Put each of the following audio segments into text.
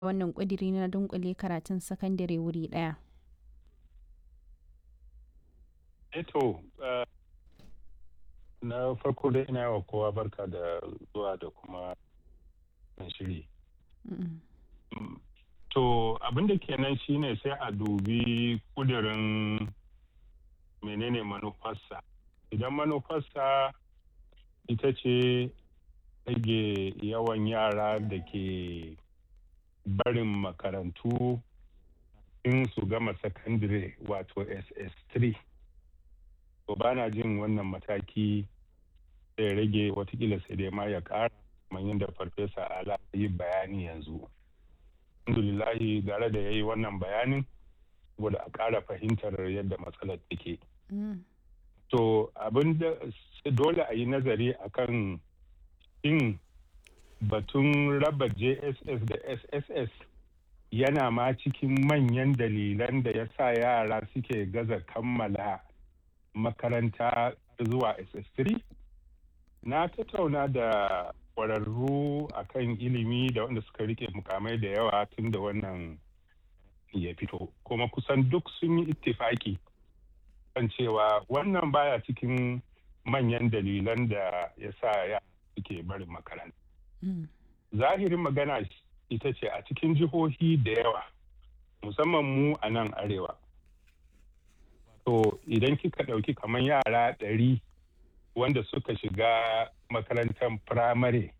wannan ƙudiri na dunƙule karatun sakandare wuri ɗaya? Eto, uh, na farko dai ina wa kowa barka da zuwa da kuma shiri. To abin da kenan shine sai a dubi kudirin menene manufarsa. Idan manufarsa ita ce rage yawan yara da ke barin makarantu in su gama sakandire wato ss3 to ba na jin wannan mataki zai rage watakila sai dai ma ya kara kamar yadda farfesa ala yi bayani yanzu alhamdulillahi gara da ya yi wannan bayanin saboda a kara fahimtar yadda matsalar take to abin da dole a yi nazari akan in batun raba jss da sss yana ma cikin manyan dalilan da ya sa yara suke gaza kammala makaranta zuwa ss3 na tattauna da kwararru akan ilimi da wanda suka rike mukamai da yawa tun da wannan ya fito kuma kusan duk sun yi ittifaki kan cewa wannan baya cikin manyan dalilan da ya sa ya suke barin makaranta zahirin magana ita ce a cikin jihohi da yawa musamman mu a nan arewa to idan kika ɗauki kamar yara ɗari wanda suka shiga makarantar firamare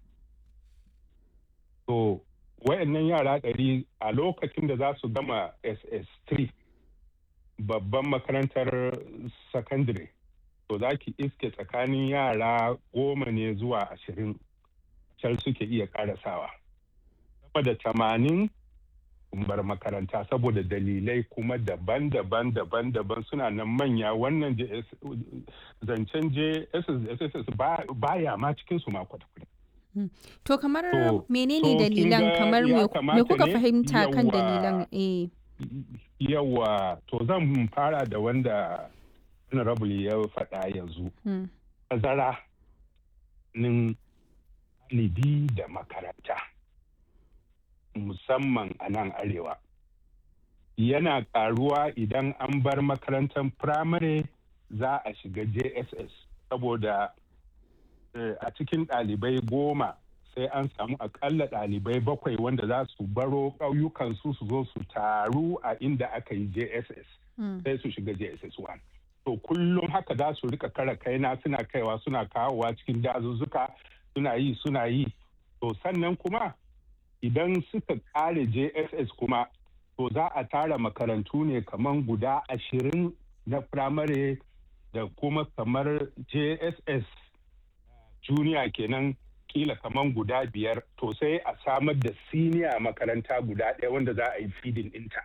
to wayannan yara ɗari a lokacin da za su gama ss3 babban makarantar secondary to za ki iske tsakanin yara goma ne zuwa ashirin can suke iya karasawa sama da tamanin bar makaranta saboda dalilai kuma daban-daban daban-daban suna nan manya wannan zancen jss baya ma cikin su ma kwata-kwata To kamar menene dalilan kamar me kuka fahimta kan dalilan eh yawa to zan fara da wanda honorable ya faɗa yanzu tazara nin ɗalibi da makaranta musamman a nan arewa yana ƙaruwa idan an bar makarantar firamare za a shiga jss saboda a cikin ɗalibai goma sai an samu akalla ɗalibai bakwai wanda za su baro ƙauyukansu su zo su taru a inda aka yi jss sai su shiga jss 1 to kullum haka za su rika kara kaina suna kaiwa suna kawowa cikin dazuzzuka suna yi suna yi to sannan kuma idan suka kare jss kuma to za a tara makarantu ne kamar guda ashirin na firamare da kuma kamar jss junior kenan kila kamar guda biyar to sai a samar da siniya makaranta guda ɗaya wanda za a yi feeding ɗinta.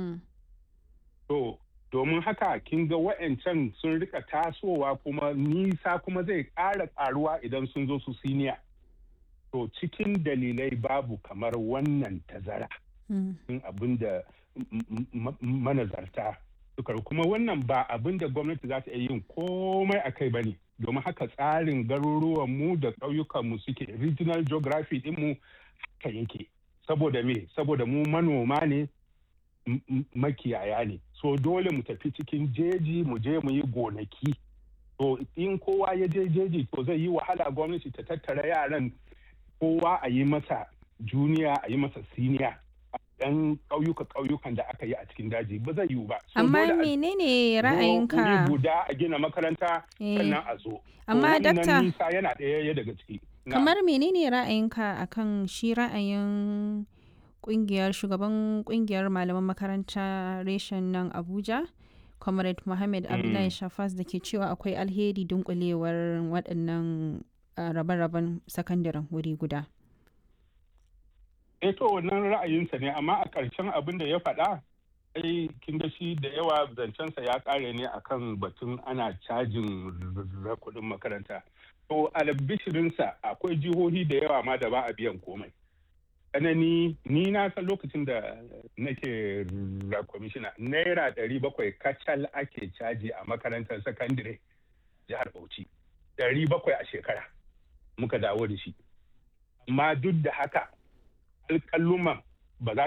to domin haka kin ga wa'ancan sun rika tasowa kuma nisa kuma zai ƙara ƙaruwa idan sun zo su siniya to cikin dalilai babu kamar wannan tazara in abin da manazarta suka kuma wannan ba abin da gwamnati za ta iya yin komai a kai ba ne domin haka tsarin garuruwanmu da ƙauyukanmu suke regional geography ɗinmu haka yake saboda me saboda mu manoma ne makiyaya ne so dole mu tafi cikin jeji mu je mu yi gonaki to in kowa ya je jeji to zai yi wahala gwamnati ta tattara yaran kowa a yi masa juniya a yi masa siniya dan ƙauyuka ƙauyukan da aka yi a cikin daji ba zai yiwu ba. Amma menene ra'ayinka? guda a gina makaranta sannan a zo. Amma dakta nisa yana ɗaya daga ciki. Kamar menene ra'ayinka akan shi ra'ayin kungiyar shugaban kungiyar malaman makaranta reshen nan Abuja? Comrade Mohammed Abdullahi Shafas da ke cewa akwai alheri dunkulewar waɗannan rabe-raben sakandaren wuri guda. eh to wannan ra'ayinsa ne amma a ƙarshen abin da ya faɗa ai kin ga shi da yawa zancensa ya ƙare ne akan batun ana cajin kuɗin makaranta to albishirinsa akwai jihohi da yawa ma da ba a biyan komai tsanani ni na san lokacin da nake kwamishina naira ɗari bakwai kacal ake caji a makarantar sakandire jihar bauchi ɗari bakwai a shekara muka dawo da shi amma duk da haka alƙalluman ba za